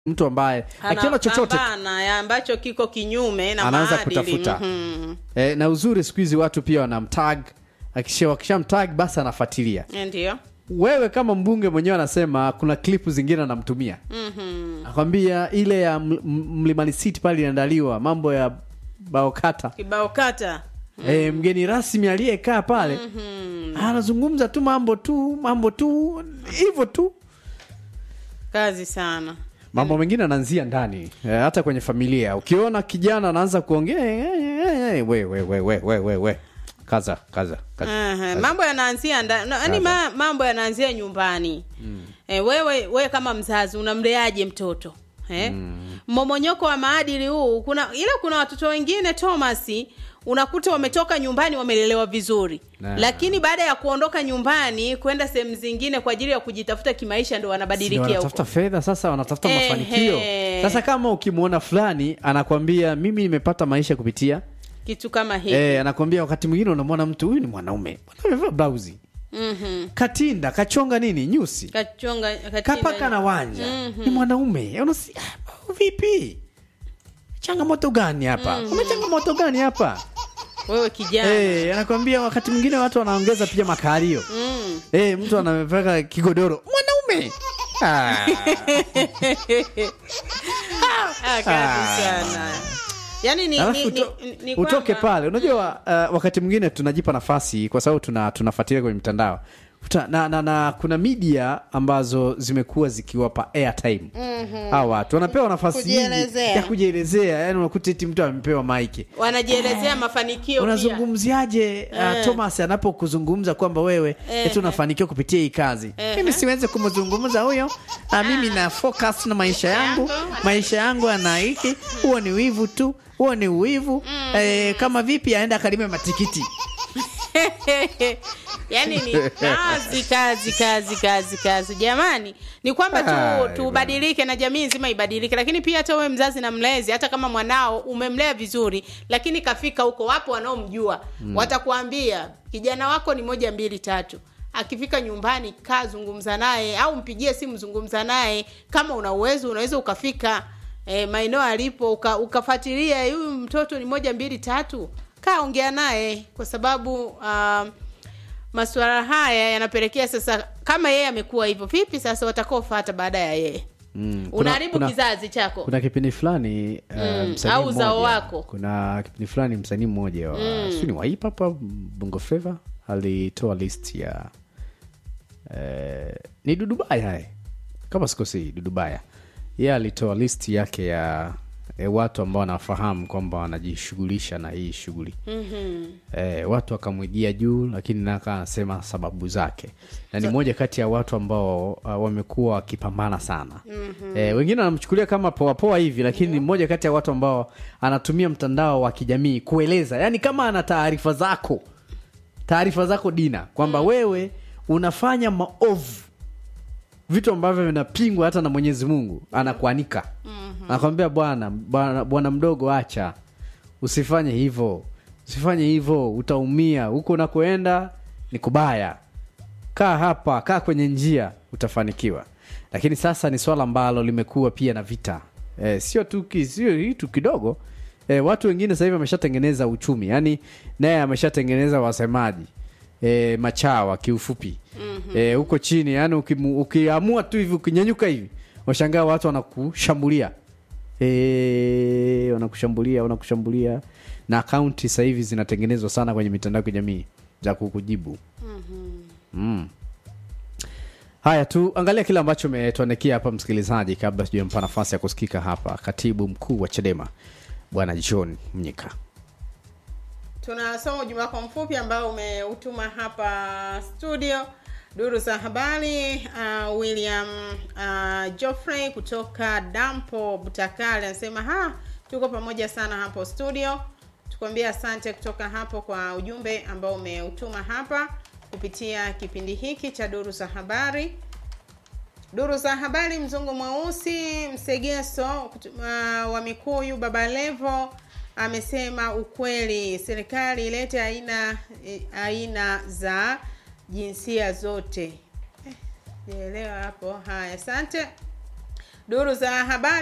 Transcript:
mtu ambaye akiona chochote Anapambana, ya ambacho kiko kinyume na Anaanza maadili. kutafuta. Mhm. e, na uzuri siku hizi watu pia wanamtag akisha wakishamtag basi anafuatilia ndio wewe kama mbunge mwenyewe anasema kuna klipu zingine anamtumia Mhm. akwambia ile ya M- M- mlimani city pale inaandaliwa mambo ya baokata kibao kata e, mgeni rasmi aliyekaa pale anazungumza tu mambo tu mambo tu hivyo tu kazi sana mambo mengine anaanzia ndani e, hata kwenye familia ukiona kijana anaanza kuongea eh, eh, eh, we, we, we, we, we, we, we. kaza kaza, kaza. Aha, mambo yanaanzia nda- na- yaani ma, mambo yanaanzia nyumbani eh, wewe wewe kama mzazi unamleaje mtoto eh? mmomonyoko wa maadili huu kuna ila kuna watoto wengine Thomas unakuta wametoka nyumbani wamelelewa vizuri Na. lakini baada ya kuondoka nyumbani kwenda sehemu zingine kwa ajili ya kujitafuta kimaisha ndo Ndio wanabadilikia wanatafuta huko fedha sasa wanatafuta Ehe. mafanikio sasa kama ukimwona fulani anakwambia mimi nimepata maisha kupitia kitu kama hiki eh, anakwambia wakati mwingine unamwona mtu huyu ni mwanaume Mbona amevaa blausi Mhm. katinda kachonga nini nyusi kachonga katinda- kapaka na wanja ni mwanaume Unasi- ah, vipi changamoto gani hapa kuna changamoto gani hapa wewe kijana Eh, anakwambia wakati mwingine watu wanaongeza pia makalio mm. Eh, mtu anapeka kigodoro mwanaume ah. Ah, kazi sana yaani ni, Alafu ni, uto- ni, ni utoke kwamba- pale unajua uh, wakati mwingine tunajipa nafasi kwa sababu tuna tunafuatilia kwenye mitandao Uta, na, na, na kuna media ambazo zimekuwa zikiwapa airtime hawa watu wanapewa nafasi nyingi Kujielezea. ya kujielezea yani unakuta eti mtu amepewa maiki wanajielezea mafanikio pia. unazungumziaje uh, thomas anapokuzungumza kwamba wewe eti unafanikiwa kupitia hii kazi mimi siwezi kumzungumza huyo uh, mimi na focus na maisha yangu Yangu. maisha yangu ana hiki huo ni wivu tu huo ni uwivu eh, kama vipi aenda akalime matikiti yaani ni kazi kazi kazi kazi kazi jamani ni kwamba Hai, tu tubadilike na jamii nzima ibadilike lakini pia hata wewe mzazi na mlezi hata kama mwanao umemlea vizuri lakini kafika huko wapo wanaomjua watakuambia kijana wako ni moja mbili tatu akifika nyumbani kaa zungumza naye au mpigie simu zungumza naye kama una uwezo unaweza ukafika e, maeneo alipo uka, ukafuatilia huyu mtoto ni moja mbili tatu kaa ongea naye kwa sababu um, masuala haya yanapelekea sasa kama yeye amekuwa hivyo vipi sasa watakaofata baada ya yeye Mm, kuna- unaharibu kuna- kizazi chako kuna kipindi fulani uh, Mm, msanii au uzao mmoja- wako. kuna kipindi fulani msanii mmoja wa mm. ni wa hip hop au bongo flava alitoa list ya eh, ni dudubaya eh. kama sikosei dudubaya ye alitoa list yake ya eh, watu ambao wanafahamu kwamba wanajishughulisha na hii shughuli Mhm. eh, watu wakamwigia juu lakini naka anasema sababu zake na ni moja kati ya watu ambao uh, wamekuwa wakipambana sana mm-hmm. eh, wengine wanamchukulia kama poapoa hivi lakini ni mmoja kati ya watu ambao anatumia mtandao wa kijamii kueleza yaani kama ana taarifa zako taarifa zako dina kwamba wewe unafanya maovu vitu ambavyo vinapingwa hata na mwenyezi mungu anakuanika mm-hmm. anakwambia bwana bwana bwana mdogo acha usifanye hivyo usifanye hivyo utaumia huko unakoenda ni kubaya kaa hapa kaa kwenye njia utafanikiwa lakini sasa ni swala ambalo limekuwa pia na vita e, sio tu ki- sio kitu kidogo e, watu wengine sasa hivi wameshatengeneza uchumi yaani naye ameshatengeneza wasemaji e, machawa kiufupi mm-hmm. e, huko chini yani ukimu- ukiamua tu hivi ukinyanyuka hivi washangaa watu wanakushambulia e, wanakushambulia wanakushambulia na akaunti sasa hivi zinatengenezwa sana kwenye mitandao ya kijamii za kukujibu mm. haya tu angalia kile ambacho umetuandikia hapa msikilizaji kabla sijampa nafasi ya kusikika hapa katibu mkuu wa chadema bwana john mnyika tunasoma ujumbe wako mfupi ambao umeutuma hapa studio duru za habari uh, william uh, joffrey kutoka dampo butakali anasema ha tuko pamoja sana hapo studio tukuambia asante kutoka hapo kwa ujumbe ambao umeutuma hapa kupitia kipindi hiki cha duru za habari duru za habari mzungu mweusi msegeso kutu- uh, wa mikuyu baba levo amesema ukweli serikali ilete aina eh, aina za jinsia zote Eh, nielewa hapo haya asante duru za habari